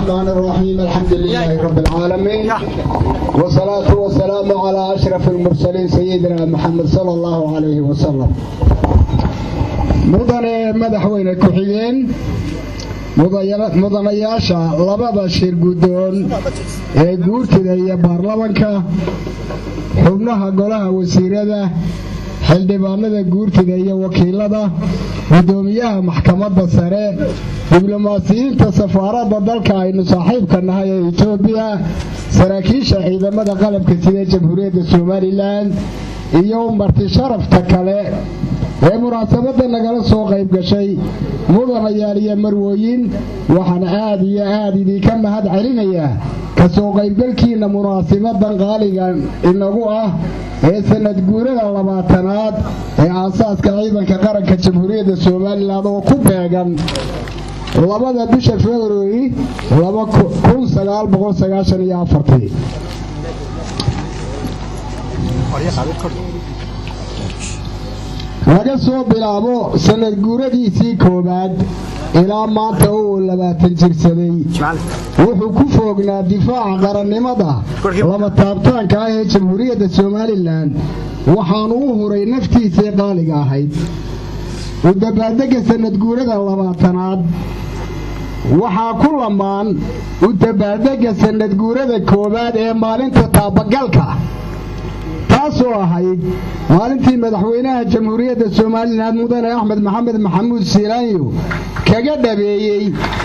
الرحمن الرحيم الحمد لله رب العالمين والصلاة والسلام على أشرف المرسلين سيدنا محمد صلى الله عليه وسلم mudane madaxweyne ku-xigeen mudanayaasha labada shir guddoon ee guurtida iyo baarlamanka xubnaha golaha wasiirada xildhibaanada guurtida iyo wakiilada guddoomiyaha maxkamadda sare diblomaasiyiinta safaaradda dalka aynu saaxiibka nahay ee etoobiya saraakiisha ciidamada qalabka sida jamhuuriyadda somalilan iyo marti sharafta kale ee munaasabadda nagala soo qayb gashay mudanayaal iyo marwooyin waxaan aad iyo aad idinka mahad celinayaa ka soo qaybgalkiinna munaasibadan qaaliga inagu ah ee sanad guurada labaatanaad ee aasaaska ciidanka qaranka jamhuuriyadda somalilan oo ku beegan labada bisha februari laga soo bilaabo sanad guuradiisii koowaad ilaa maanta uu labaatan jirsaday wuxuu ku foognaa difaaca qarannimada lama taabtaanka ah ee jamhuuriyadda somalilan waxaanu u huray naftiisii qaaliga ahayd u dabaaldega sanad guurada labaatanaad waxaa ku lamaan u dabaaldega sanad guurada koowaad ee maalinta taabagalka taasoo ahayd maalintii madaxweynaha jamhuuriyadda somalilan mudane axmed maxamed maxamuud siilaanyo kaga dhabeeyey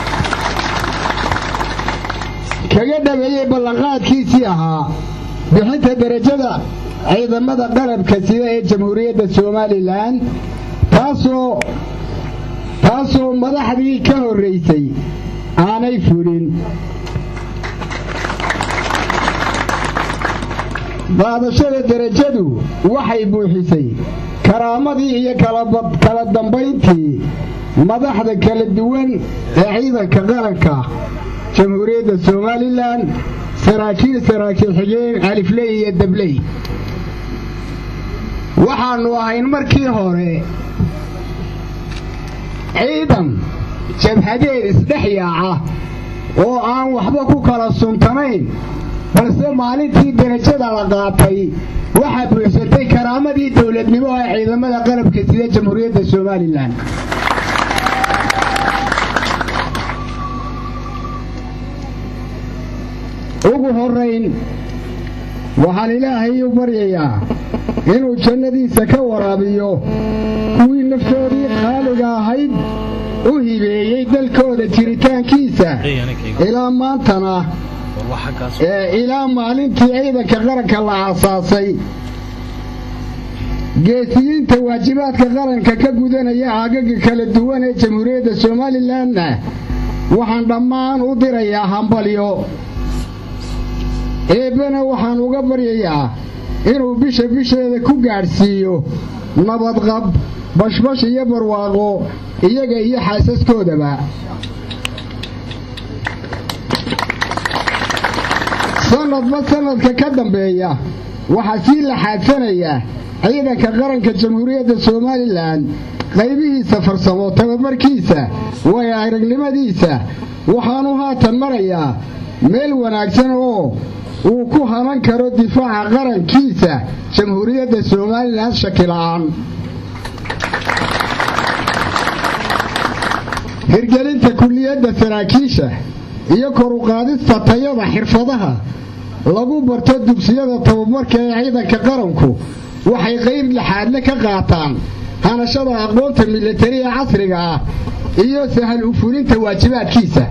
kaga dhabeeyey ballanqaadkiisii ahaa bixinta derajada ciidamada qalabka sida ee jamhuuriyadda somalilan taasoo taasoo madaxdii ka horraysay aanay fulin qaadashada derajadu waxay buuxisay karaamadii iyo kala dambayntii madaxda kala duwan ee ciidanka qaranka jamhuuriyadda somalilan saraakiil saraakiil xigeen alifley iyo dabley waxaannu ahayn markii hore ciidan jabhadeed isdhex yaaca oo aan waxba ku kala suntanayn balse maalintii derajada la qaatay waxaa buuxsatay karaamadii dowladnimo ee ciidamada qalabka sida jamhuuriyadda somalilan ugu horayn waxaan ilaahay u baryayaa inuu jannadiisa ka waraabiyo kuwii naftoodii qaaliga ahayd u hibeeyey dalkooda jiritaankiisa ilaa maantana ilaa maalintii ciidanka qaranka la aasaasay geesiyiinta waajibaadka qaranka ka gudanaya aagaga kala duwan ee jamhuuriyadda somalilanna waxaan dhammaan u dirayaa hambalyo eebbena waxaan uga baryayaa inuu bisha bisheeda ku gaadhsiiyo nabadqab bashbash iyo barwaaqo iyaga iyo xaasaskoodaba sanadba sanadka ka dambeeya waxaa sii laxaadsanaya ciidanka qaranka jamhuuriyadda somalilan qaybihiisa farsamo tababarkiisa way aragnimadiisa waxaanu haatan marayaa meel wanaagsan oo uu ku hanan karo difaaca qarankiisa jamhuuriyadda somalilan shakila'aan hirgelinta kulliyadda saraakiisha iyo kor u qaadista tayada xirfadaha lagu barto dugsiyada tababarka ee ciidanka qaranku waxay qayb laxaadle ka qaataan hanashada aqoonta milatari ee casriga ah iyo sahal u fulinta waajibaadkiisa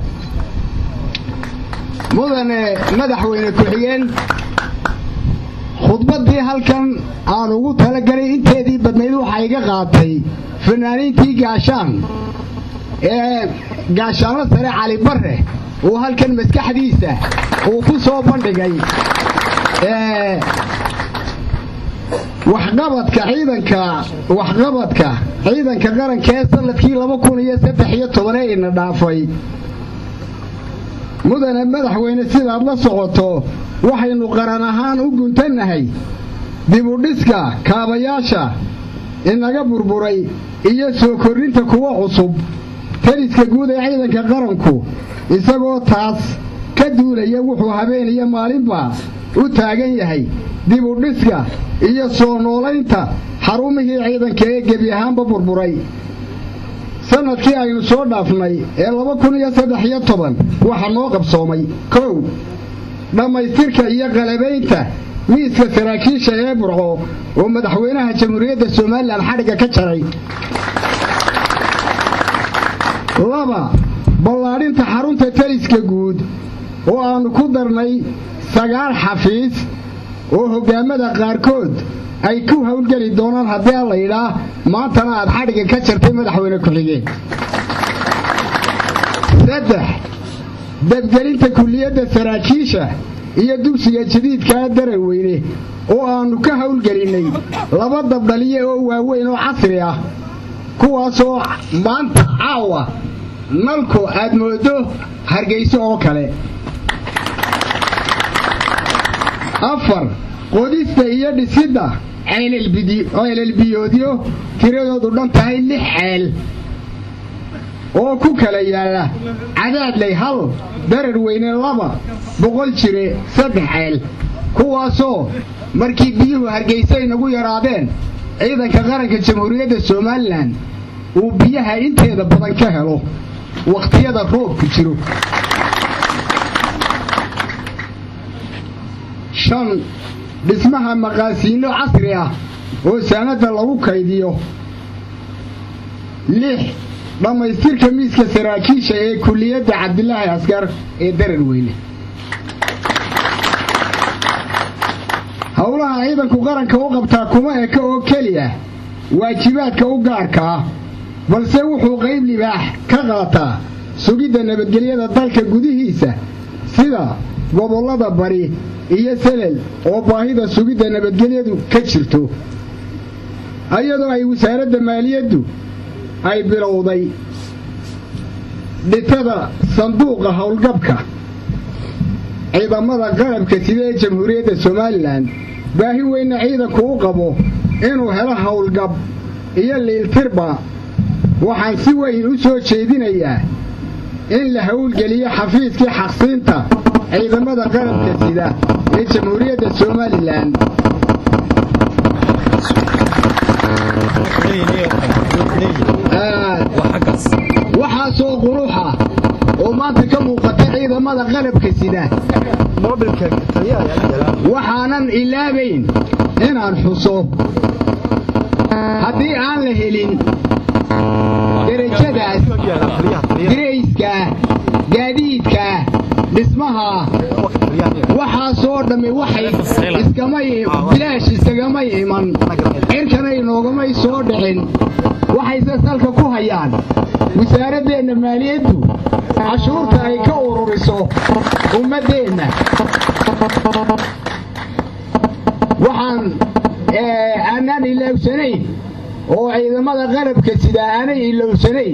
mudane madaxweyne ku-xigeen khudbaddii halkan aan ugu talagalay inteedii badnayd waxaa iga qaatay fanaaniintii gaashaan ee gaashaanlo sare cali barre uu halkan maskaxdiisa uu ku soo bandhigay waxqabadka ciidanka waxqabadka ciidanka qaranka ee sanadkii laba kun iyo saddex iyo tobanee ina dhaafay mudane madaxweyne sidaad la socoto waxaynu qaran ahaan u guntannahay dibudhiska kaabayaasha inaga burburay iyo soo kordhinta kuwa cusub taliska guud ee ciidanka qaranku isagoo taas ka duulaya wuxuu habeen iyo maalinba u taagan yahay dib u dhiska iyo soo noolaynta xarumihii ciidanka ee gebi ahaanba burburay sannadkii aynu soo dhaafnay ee laba kun iyo saddex iyo toban waxaa noo qabsoomay kow dhammaystirka iyo qalabaynta miiska saraakiisha ee burco oo madaxweynaha jamhuuriyadda somalilan xadhigga ka jaray laba ballaadhinta xarunta taliska guud oo aannu ku darnay sagaal xafiis oo hoggaamada qaarkood ay ku howlgeli doonaan haddii a layidhaa maantana aad xadhigga ka jartay madaxweyne ku-xigeen saddex dabgelinta kulliyadda saraakiisha iyo dugsiga jadiidkaa daraweyne oo aannu ka howlgelinnay laba dabdhaliye oo waaweyn oo casri ah kuwaasoo maanta caawa nalku aad mooddo hargayso oo kale afar qodista iyo dhisidda ceelelbiyoodyo tiradoodu dhan tahay lix ceel oo ku kala yaalla cadaadley hal darar weyne laba boqol jire saddex ceel kuwaasoo markii biyuhu hargaysa inagu yaraadeen ciidanka qaranka jamhuuriyadda somalilan uu biyaha inteeda badan ka helo wakhtiyada roobku jiro shan dhismaha maqaasiinno casri ah oo saanadda lagu kaydiyo lix dhammaystirka miiska saraakiisha ee kulliyadda cabdilaahi askar ee darar weyne howlaha ciidanku qaranka u qabtaa kuma eka oo keliya waajibaadka u gaarka ah balse wuxuu qayb libaax ka qaataa sugidda nabadgelyada dalka gudihiisa sida gobollada bari iyo selel oo baahida sugidda nabadgelyadu ka jirto iyadoo ay wasaaradda maaliyaddu ay bilowday dhitada sanduuqa howlgabka ciidamada qalabka sida ee jamhuuriyadda somalilan baahi weynna ciidanku u qabo inuu helo howlgab iyo liiltirba waxaan si weyn u soo jeedinayaa in la howlgeliyo xafiiskii xaqsiinta ciidamada qalabka sida ee jamhuuriyadda somalilan waxaasoo quruxa oo maanta ka muuqata ciidamada qalabka sida waxaanan ilaabayn inaan xuso haddii aan la helin derajadaas dirayska gaadiidka dhismaha waxaasoo dhammi waxay bilaash iskagamay iman cirkana inoogamay soo dhicin waxayse salka ku hayaan wasaaraddeenna maaliyaddu cashuurta ay ka ururiso ummaddeenna waxaan aanaan ilowsanayn oo ciidamada qalabka sida aanay ilowsanayn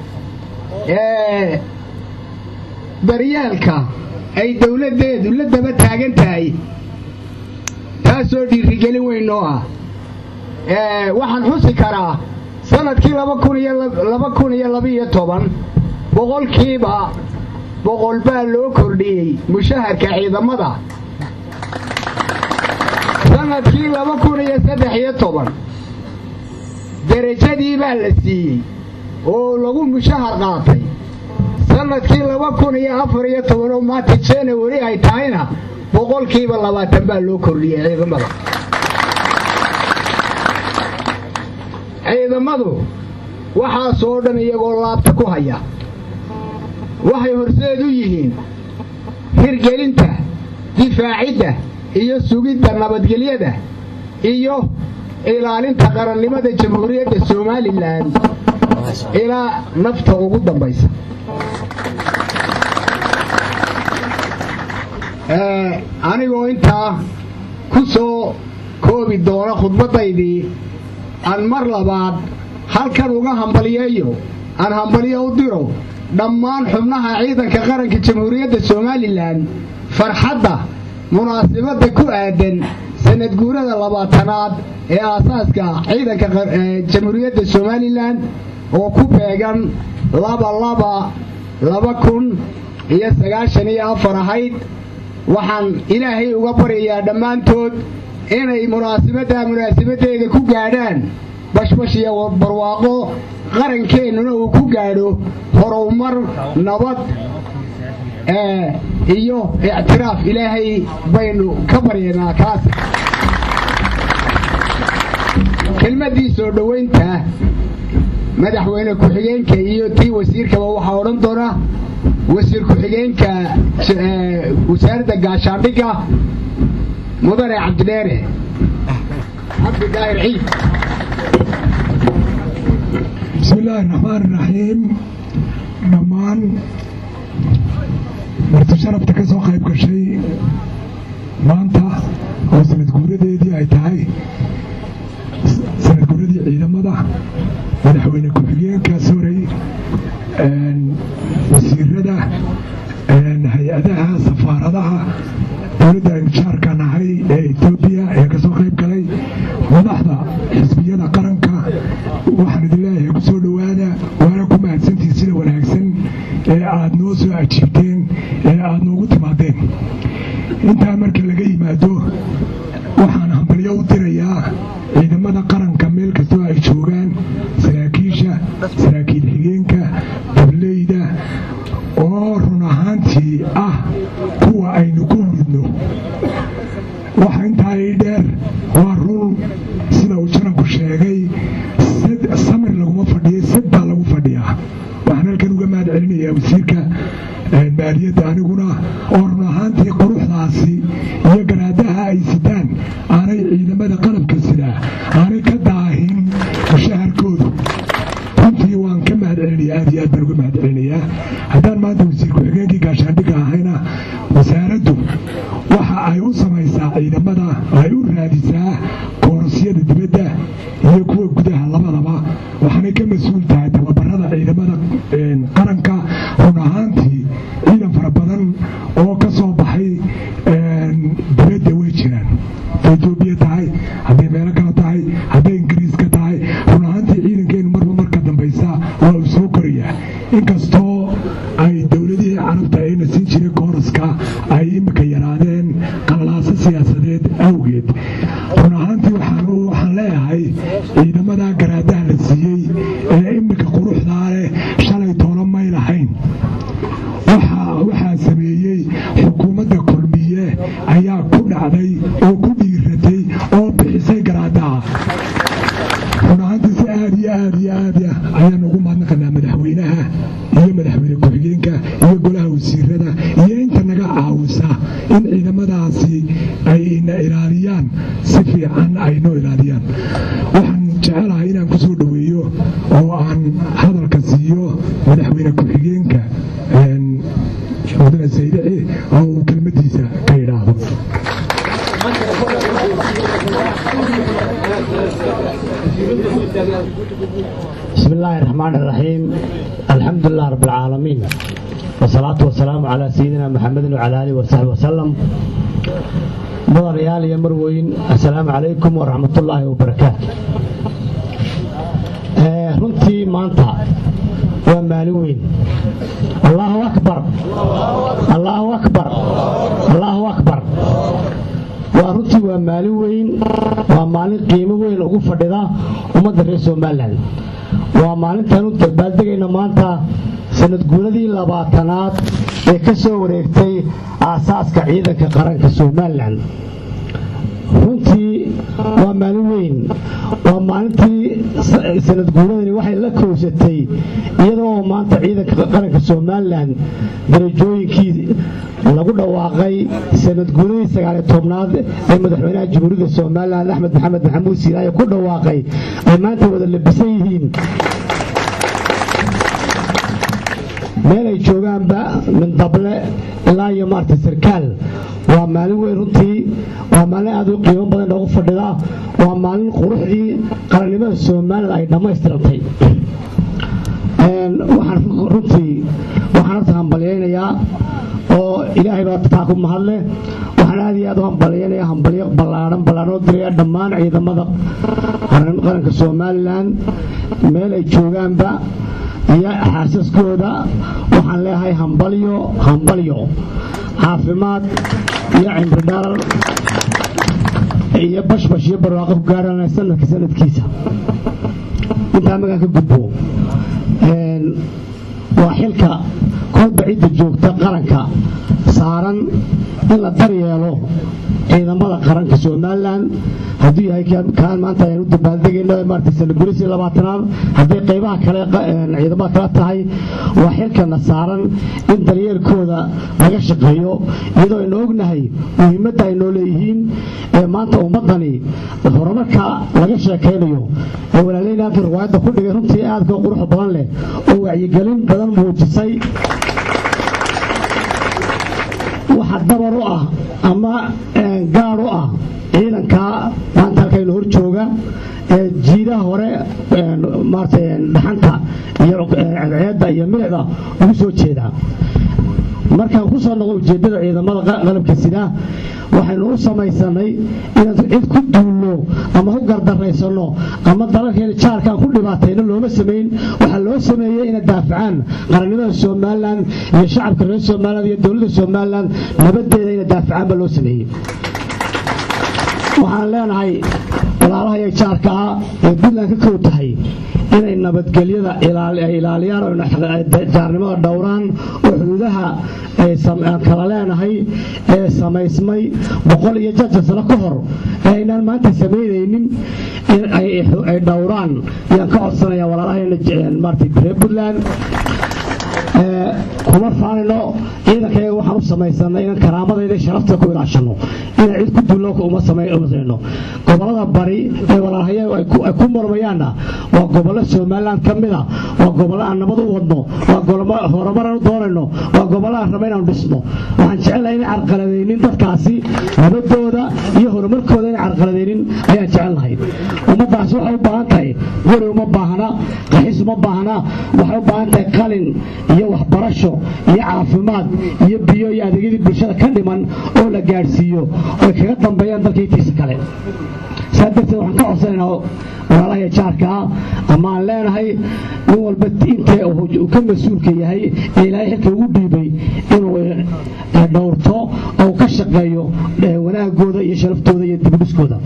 daryaalka ay dawladdeedu la daba taagan tahay taasoo dhiirigelin weyn noo ah waxaan xusi karaa sanadkii laba kun iyo labaiyo toban boqolkiiba boqol baa loo kordhiyey mushaharka ciidamada sanadkii laba kun iyo saddex iyo toban derajadii baa la siiyey oo lagu mushahar qaatay sanadkii laba kun iyo afar iyo toban oo maanta janawari ay tahayna boqolkiiba labaatan baa loo kordhiyey ciidamada ciidamadu waxaasoo dhan iyagoo laabta ku haya waxay horseed u yihiin hirgelinta difaacidda iyo sugidda nabadgelyada iyo ilaalinta qarannimada jamhuuriyadda somalilan ilaa nafta ugu dambaysa anigoo intaa ku soo koobi doona khudbaddaydii aan mar labaad halkan uga hambaliyeeyo aan hambaliyo u diro dhammaan xubnaha ciidanka qaranka jamhuuriyadda somalilan farxadda munaasibadda ku aadan sanad guurada labaatanaad ee aasaaska ciidanka jamhuuriyadda somalilan oo ku beegan laba laba laba kun iyo sagaashan iyo afar ahayd waxaan ilaahay uga baryayaa dhammaantood inay munaasabaddaa munaasabaddeeda ku gaadhaan bashbash iyo barwaaqo qarankeenuna uu ku gaadho horumar nabad iyo ictiraaf ilaahay baynu ka baryanaa kaas kelmaddii soo dhowaynta madaxweyne ku-xigeenka iyo tii wasiirkaba waxaa odhan doona wasiir ku-xigeenka wasaaradda gaashaandhigga mudane cabdidheere cabdidaahir ciid bismi illaahi raxmaan iraxiim dhammaan marti sharafta ka soo qayb gashay maanta oo sanad guuradeedii ay tahay sanad guuradii ciidamada madaxweyne ku-xigeenka sorey wasiirada hay-adaha safaaradaha dowladda aynu jaarka nahay ee etoobiya ee kasoo qayb galay madaxda xisbiyada qaranka waxaan idin leeyahay ku soo dhowaada waana ku mahadsantihin sida wanaagsan ee aad noo soo ajiibteen ee aad noogu timaadeen intaa marka laga yimaado waxaan hambalyo u dirayaa ciidamada qaranka meel kastoo ay joogaan saraakiisha saraakiil xigeenka dableyda oo run ahaantii ah kuwa aynu ku lidno waxa intaa ii dheer waa run sida uu jananku sheegay samir laguma fadhiya sad baa lagu fadhiyaa waxaan halkan uga mahad celinayaa wasiirka maaliyadda aniguna oo run ahaantii quruxdaasi iyo garaadaha ay sidaan aanay ciidamada qalabka sidaa aanay ka daahin mushaharkoodu runtii waan ka mahad celinaya aad iyo aad baan uga mahad celinayaa haddaan maanta wasiir ku-xigeenkii gaashaandhigga ahayna wasaaraddu waxa ay u samaysaa ciidamada ay u raadisaa koorosyada dibadda iyo kuwa gudaha labadaba waxaanay ka mas-uul tahay tababarada ciidamada qaranka run ahaantii ciidan fara badan oo ka soo baxay dibadda way jiraan hadday etoobiya tahay hadday meelo kale tahay hadday ingiriiska tahay run ahaantii ciidankeenu marba marka dambaysa waa uu soo korayaa inkastoo ay dowladihii carabta ayna siin jiray kooroska ay imika yaraadeen qallaaso siyaasadeed awgeed run ahaantii waxaan leeyahay ciidamada garaadaha la siiyey ee imika quruxdaa leh shalay toona may lahayn waxaa sameeyey xukuumadda kulmiye ayaa ku dhacday oo ku dhiiratay oo bixisay garaadaha run ahaantii si aad iyo aad iyo aad ayaan ugu mahadnaqanaa madaxweynaha iyo madaxweyne ku-xigeenka iyo golaha wasiirada iyo inta naga caawisa in ciidamadaasi ay ina ilaaliyaan si fiican ay noo ilaaliyaan waxaan jecelahay inaan ku soo dhoweeyo oo aan hadalka siiyo madaxweyne ku-xigeenka mudane saydici oo uu kelmadiisa ka idhaahdo بسم الله الرحمن الرحيم الحمد لله رب العالمين والصلاة والسلام على سيدنا محمد وعلى آله وصحبه وسلم مدريال يا مروين السلام عليكم ورحمة الله وبركاته runtii maanta waa maalin weyn allahu akbar allahu akbar allahu akbar waa runtii waa maalin weyn waa maalin qiimo weyn ugu fadhida ummadda reer somalilan waa maalintaanu dabaaldegayna maanta sanad guuradii labaatanaad ee ka soo wareegtay aasaaska ciidanka qaranka somalilan runtii waa maalin weyn waa maalintii sanad guuradani waxay la kowsatay iyadoo maanta ciidanka qaranka somalilan darajooyinkii lagu dhawaaqay sanad guuradii sagaaliyo tobnaad ee madaxweynaha jamhuuriyadda somalilan axmed maxamed maxamuud siilaaye ku dhawaaqay ay maanta wada labisan yihiin meel ay joogaanba min dable ilaa iyo maarta sarkaal waa maalin weyn runtii waa maalin aad u qiimo badan noogu fadhida waa maalin quruxdii qarannimada somalilan ay dhammaystirantay waxaan runtii waxaan horta hambalyaynayaa oo ilaahay baa taa ku mahadleh waxaan aad iyo aad u hambalyaynaya hambalyo ballaadhan ballaadhan diraya dhammaan ciidamada qaranka somalilan meel ay joogaanba iyo xaasaskooda waxaan leeyahay hambalyo hambalyo caafimaad iyo cimri dharar iyo bashbash iyo barwaaqo ku gaarana sanadka sanadkiisa intaa magaan ka gudbo waa xilka kolba cidda joogta qaranka saaran in la daryeelo ciidamada qaranka somalilan hadduu yahay kaan maanta ayaan u dabaaldegayno maarata sanagurisi labaatanaad hadday qaybaha kale ciidamada kala tahay waa xilkana saaran in daryeelkooda laga shaqeeyo iyadoo aynu ognahay muhiimadda ay noo leeyihiin ee maanta ummaddani horumarka laga sheekaynayo ee walaaleyna halkii riwaayadda ku dhigay runtii aadka qurux badan leh oo wacyigelin badan muujisay waxa dabar u ah ama gaad u ah ciidanka maanta halkaynu hor jooga ee jiidaha hore maarata dhaxanta iyo ceedda iyo milicda ugu soo jeeda markaan ku soo noqo ujeeddada ciidamada qalabka sida waxaynu u samaysanay inaan cid ku duulno ama ku gardaraysanno ama dalalkeena jaarkaan ku dhibaatayno looma samayn waxaa loo sameeyey inay daafacaan qarannimada somalilan iyo shacabka reer somalilan iyo dowladda somalilan nabadeeda inay daafacaan baa loo sameeyey waxaan leenahay walaalahaya jaarka ah ee puntland ka kow tahay inay nabadgelyada ilaaliyaan oo jaarnimada dhowraan oo xuduudaha aan kala leenahay ee samaysmay boqol iyo jaja sano ka hor ee aynaan maanta samaynaynin ay dhowraan ayaan ka codsanaya walaalahayna maarata reer puntland kuma faanino ciidankayaga waxaan u samaysanay inaan karaamadayda sharafta ku ilaashano inaan cid ku dullo uma samayno gobollada bari ee walaalhayagu ay ku murmayaanna waa gobollo somaliland ka mida waa gobollo aan nabad u wadno waa horumaraan u doonayno waa gobollo aan raba inaanu dhisno waxaan jecelahay inay carqaladaynin dadkaasi nabadooda iyo horumarkooda inay carqaladaynin ayaan jecelnahay ummaddaasi waxay u baahan tahay weri uma baahna qaxis uma baahna waxay u baahan tahay qalin iyo waxbarasho iyo caafimaad iyo biyo iyo adeegyadii bulshada ka dhiman oo la gaadhsiiyo oy kaga dambeeyaan dalka intiisa kale saa darteed waxaan ka codsanaynaa walaalahaya jaarkaa ama aan leenahay nin walba intee uu ka mas-uulka yahay ee ilaahay xilka ugu dhiibay inuu dhowrto oo ka shaqeeyo wanaagooda iyo sharaftooda iyo dibudhiskooda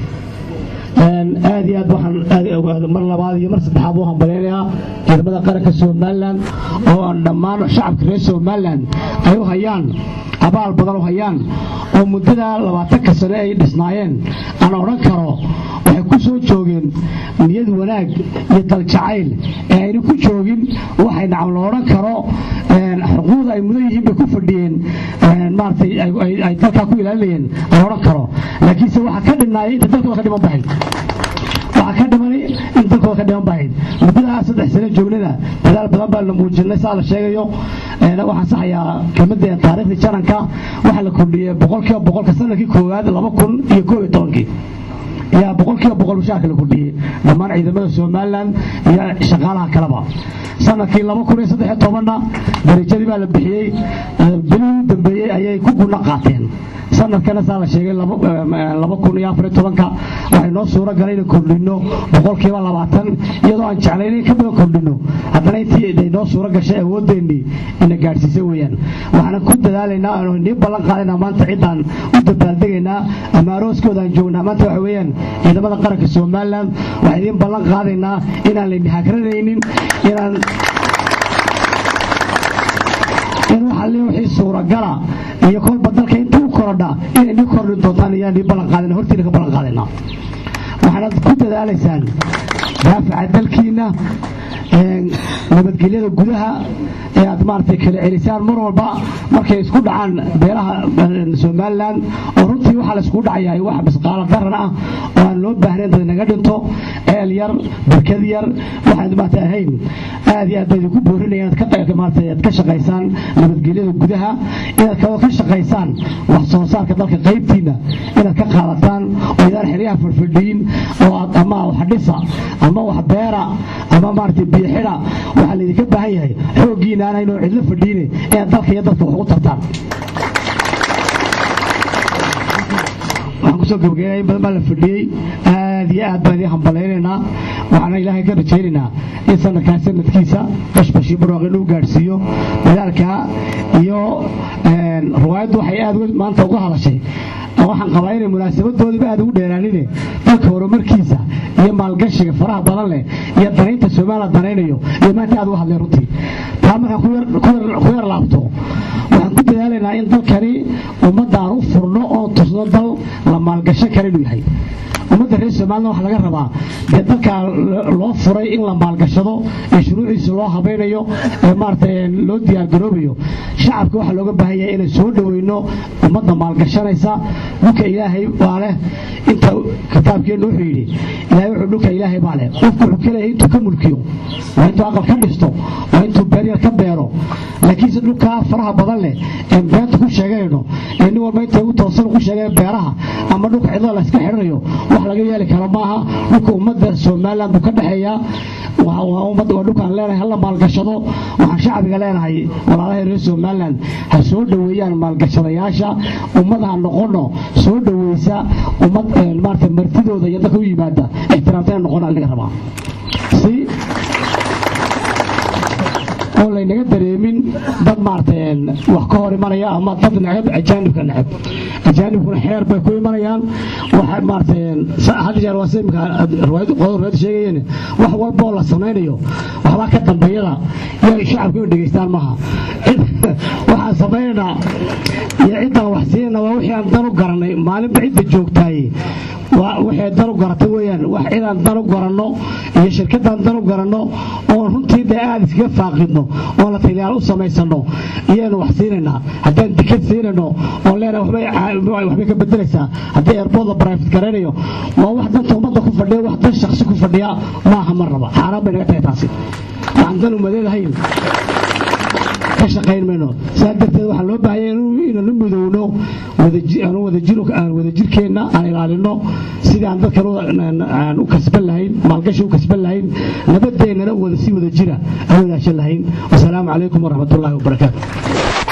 aad iyo aad waxaan mar labaad iyo mar saddexaad u hambalyaynayaa ciidamada qaranka somalilan oo aan dhammaan shacabka reer somalilan ay u hayaan abaal badan u hayaan oo muddada labaatanka sane ay dhisnaayeen aan odhan karo waxay ku soo joogeen niyad wanaag iyo daljacayl ee ayna ku joogin waxay nacam la odhan karo xuquuqda ay mudan yihiin bay ku fadhiyeen maaratay ay dalkaa ku ilaalinayeen la odhan karo laakiinse waxaa ka dhinaayay inta dalkooda ka dhiman bahayd waxaa ka dhimanay in dalkooda ka dhiman bahayd muddadaa saddex sane joognada dadaal badan baa la muujinay saa la sheegayo waxaan saxayaa kelmadda taariikhdii jaranka waxaa la kordhiyey boqolkiiba boqolka sanadkii koowaad laba kun iyo koob iyo tobankii ayaa boqolkiiba boqol mushaarka la kordhiyey dhammaan ciidamada somalilan iyo shaqaalaha kaleba sanadkii laba kun iyo saddex iyo tobanna darajadii baa la bixiyey bilihii u dambeeyey ayay ku guna qaateen sanadkana saa la sheegay laba kun iyo afar iyo tobanka waxay noo suuro galay inaan kordhino boqolkiiba labaatan iyadoo aan jeclayn in ka badan kordhino haddana intii noo suuro gashay awoodeennii ina gaadhsiisay weeyaan waxaana ku dadaalaynaa aanu nii ballan qaadaynaa maanta ciddaan u dabaaldegaynaa ama arooskooda aan joognaa maanta waxa weeyaan ciidamada qaranka somalilan waxaan idiin ballan qaadaynaa inaan layni hagranaynin inaan in waxa le wixii suuragala iyo kolba dalka intuu korodha inay nii kordhin doontaan ayaan nii ballan qaadayna hortiina ka ballan qaadaynaa waxaanaad ku dadaalaysaan daafaca dalkiina nabadgelyada gudaha ee aad maaragtay kala celisaan mar walba markay isku dhacaan beelaha somalilan oo runtii waxaa la iskugu dhacayahay wax misqaalo daran ah oo aan loo baahnayn dad naga dhinto ceel yar barkad yar waxaan maarata ahayn aad iyo aad baa idinku boorinaya inaad ka maarata aad ka shaqaysaan nabadgelyada gudaha inaad kaloo ka shaqaysaan wax soo saarka dalka qaybtiina inaad ka qaadataan oo idaan xeryaha fadhfadhiyin oo aad ama wax dhisa ama wax beera ama maarata biyo xidha waxaa laydinka baahan yahay xooggiina aan haynoo cidlo fadhiine inaad dalka iyo dadka wax ugu tartaan waxaan kusoo gabagaynaya in badan baa la fadhiyey aad iyo aad baan idin hambalaynaynaa waxaana ilaahay ka rajaynaynaa in sanadkaa sanadkiisa bashbashii barwaaq inuu gaadhsiiyo dadaalkaa iyo riwaayaddu waxay aad maanta uga hadashay waxaan qabaa inay munaasabadoodiba aad ugu dheeraanine dalka horumarkiisa iyo maalgashiga faraha badan leh iyo danaynta somalilan danaynayo iyo maanta aad uga hadleen runtii taa markaan ku yar laabto waxaan ku dadaalaynaa in dalkani ummadda aan u furno oo tusno dal la maalgashan kara inuu yahay ummadda reer somalilan waxaa laga rabaa dee dalkaa loo furay in la maalgashado ee shuruuciisa loo habaynayo ee maarata loo diyaargaroobayo shacabka waxaa looga baahan yahay inay soo dhoweyno ummadda maalgashanaysa dhulka ilaahay baa leh inta kitaabkeenna wuxuu yidhi ilaahay wuxuu dhulka ilaahay baa leh qofku wuxuu ka leeyahay intuu ka mulkiyo waa intuu aqal ka dhisto waa intuu beeryar ka beero laakiinse dhulkaa faraha badan leh ee beenta ku sheeganayno ee nin walba intay ugu toosan ku sheegaya beeraha ama dhulka cidlada la iska xidhanayo wax laga yeeli karo maaha dhulka ummadda somalilan buu ka dhexeeyaa waa dhulkaan leenahay hala maalgashado waxaan shacbiga leenahay walaalahay reer somalilan ha soo dhoweeyaan maalgashadayaasha ummad ha noqono soo dhoweysa ummad maarata martidooda iyo dadka u yimaada ixtiraamtana noqona laga rabaa si oo laynaga dareemin dad maarata wax ka hor imanaya ama dad necab ajaanibka necab ajaanibkuna xeer bay ku imanayaan waxa maarata had jeer waa imika riwaayad sheegayeen wax walba oo la samaynayo waxbaa ka dambeeyada iyo shacabka inay dhegaystaan maaha waxaan samaynaynaa iyo ciddaan wax siinayna waa wixii aan dan u garanay maalinba cidda joogtaaye waxay dan u garatay weeyaan wax cidaan dan u garanno iyo shirkadaan dan u garanno oon runtii dee aad iskaga faaqidno oo la taliyaal u samaysano iyaynu wax siinaynaa haddaan dikad siinayno oon leenahay waxbay ka bedelaysaa haddii eerbood la barayfid garaynayo waa wax danta ummadda ku fadhiya wax dan shaksi ku fadhiya maaha mar raba xaaraan bay naga tahay taasi waxaan dan umadeedahayn ka shaqayn mayno saa darteed waxaa loo baahaya inanu midowno aan wadajirkeenna aan ilaalino sidii aan dadkan aan u kasban lahayn maalgashi u kasban lahayn nabadeennana wada si wada jira aan wadaashan lahayn wasalaamu calaykum waraxmatullaahi wabarakaatu